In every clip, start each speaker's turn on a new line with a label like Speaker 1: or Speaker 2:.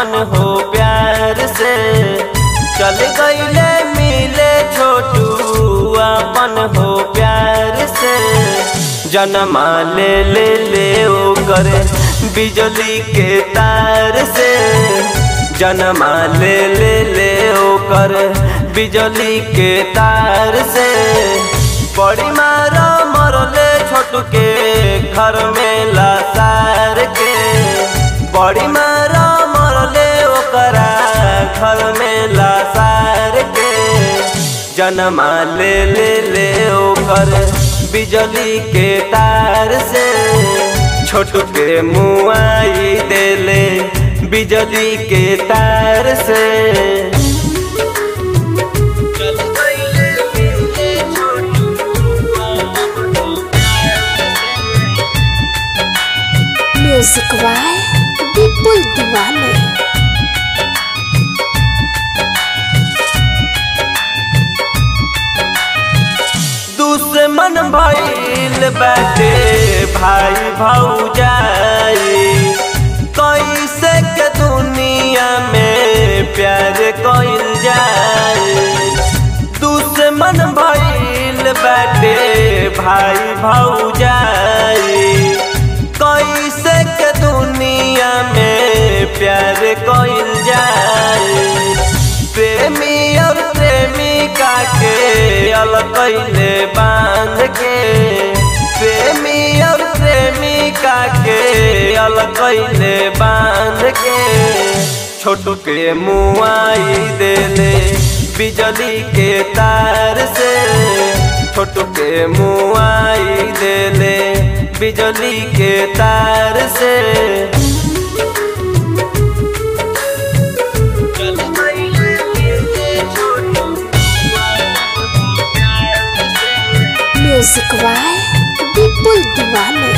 Speaker 1: अपन हो प्यार से चल गईले मिले छोटू अपन हो प्यार से जनमा ले ले ले ओ करे बिजली के तार से जनमा ले ले ले ओ करे बिजली के तार से बड़ी मारा मरले छोटू के घर में लासार के बड़ी मारा मरले ओकरा घर में लासार के जनमा ले ले ले ओकर बिजली के तार से छोटू के मुआई देले बिजली के तार से
Speaker 2: म्यूजिक बाय विपुल दीवाने
Speaker 1: दुश्मन भइल बाटे भाई भौजाई कैसे के दुनिया में प्यार कइल जाए दुश्मन भइल बाटे भाई भौजाई कैसे के दुनिया में प्यार कइल जाए प्रेमी और प्रेमिका के अलग कैले बांध के प्रेमी और प्रेमिका के अलग कैले बांध के छोटू के मुआई देले बिजली के तार से छोटू के मुआई देले बिजली के तार से
Speaker 2: म्यूजिक बाय विपुल दीवाने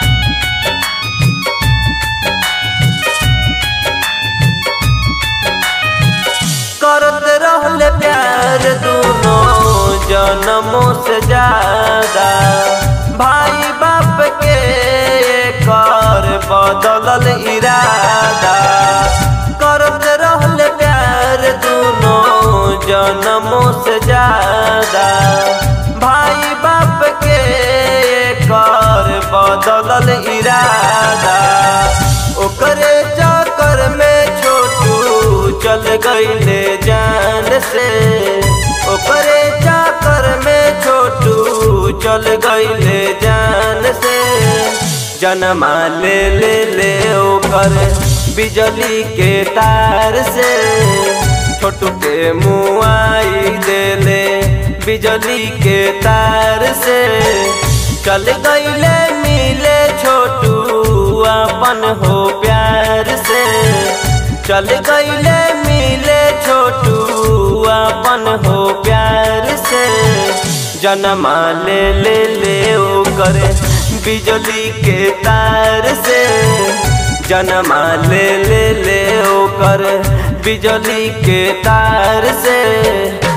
Speaker 1: करत रहले प्यार दोनों जन्मों से ज्यादा भाई बाप के कर बदलल इरादा करत रहले प्यार दोनों जन्मों से ज्यादा भाई बाप के कर बदलल इरादा ओकरे चक्कर में छोटू चल गईले जान से ओकरे चक्कर में छोटू चल गईले जान से जनमा ले ले ले ओकर बिजली के तार से छोटू के मुआई देले बिजली के तार से चल गईले मिले छोटू अपन हो प्यार से चल गईले मिले छोटू अपन हो प्यार से जनमा ले ले ले ओ करे बिजली के तार से जनमा ले ले ले ओ करे बिजली के तार से